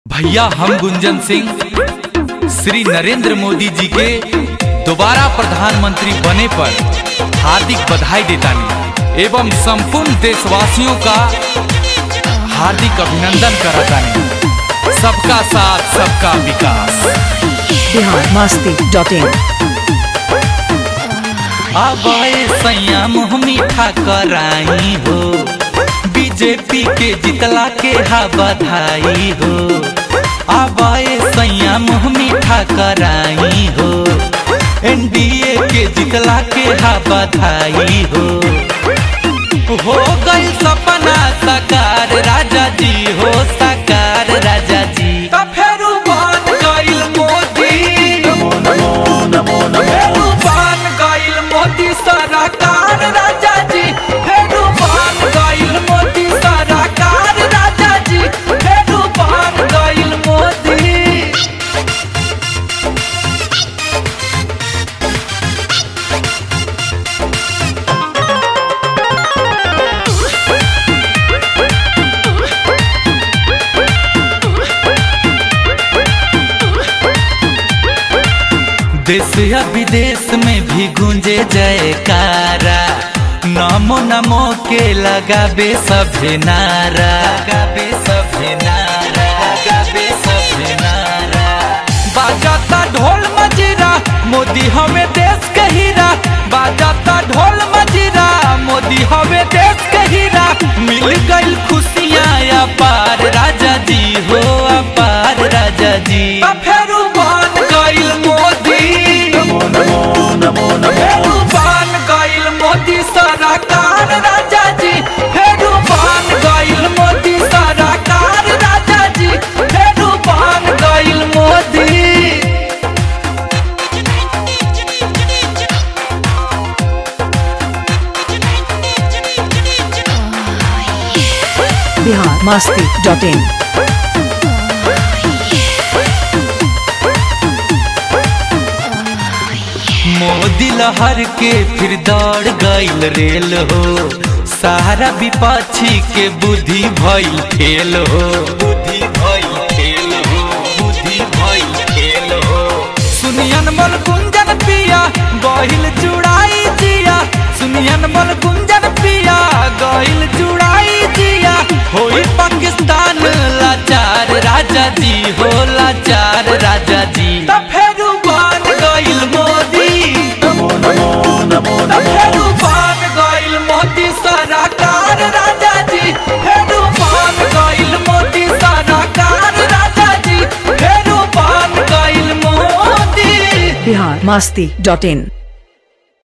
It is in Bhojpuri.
भैया हम गुंजन सिंह श्री नरेंद्र मोदी जी के दोबारा प्रधानमंत्री बने पर हार्दिक बधाई देतानी एवं संपूर्ण देशवासियों का हार्दिक अभिनंदन करतानी सबका साथ सबका विकास बिहार मस्ती डॉट इन अब सैया मुँह मीठा कराई हो बीजेपी के जितला के हा बधाई हो अब सैया मुँह मीठा कराई हो एनडीए के जितला के हा बधाई हो हो गई सपना साकार राजा जी हो साकार राजा जी त फेरू बन गइल मोदी फेरू बन गइल मोदी सरकार राजा जी फेरू बन गइल मोदी सरकार राजा जी फेरू बन गइल मोदी देश या विदेश में भी गूंजे जयकारा नमो नमो के लगाबे सभे नारा लगाबे सभे नारा लगाबे सभे नारा बाजाता ढोल मजीरा मोदी हमें देश के हीरा बाजाता ढोल मजीरा मोदी हमें देश के हीरा मिल गई खुशियाँ अपार राजा जी हो अपार राजा जी फेरू बन गइल मोदी फेरू बन गइल मोदी सरकार राजा जी फेरू बन गइल मोदी सरकार राजा जी फेरू बन गइल मोदी बिहार मस्ती डॉट इन मोदी लहर के फिर दौड़ गइल रेल हो सारा विपक्षी के बुद्धि भइल खेल हो बुद्धि भइल खेल हो बुद्धि भइल खेल हो सुनियन मल कुंजन पिया गइल जुड़ाई जिया सुनियन मल कुंजन पिया गइल जुड़ाई जिया होई पाकिस्तान लाचार राजा जी हो लाचार राजा जी त फेरू बन गइल मोदी त फेरू बन गइल मोदी सरकार राजा जी फेरू बन गइल मोदी सरकार राजा जी फेरू बन गइल मोदी बिहार मस्ती डॉट इन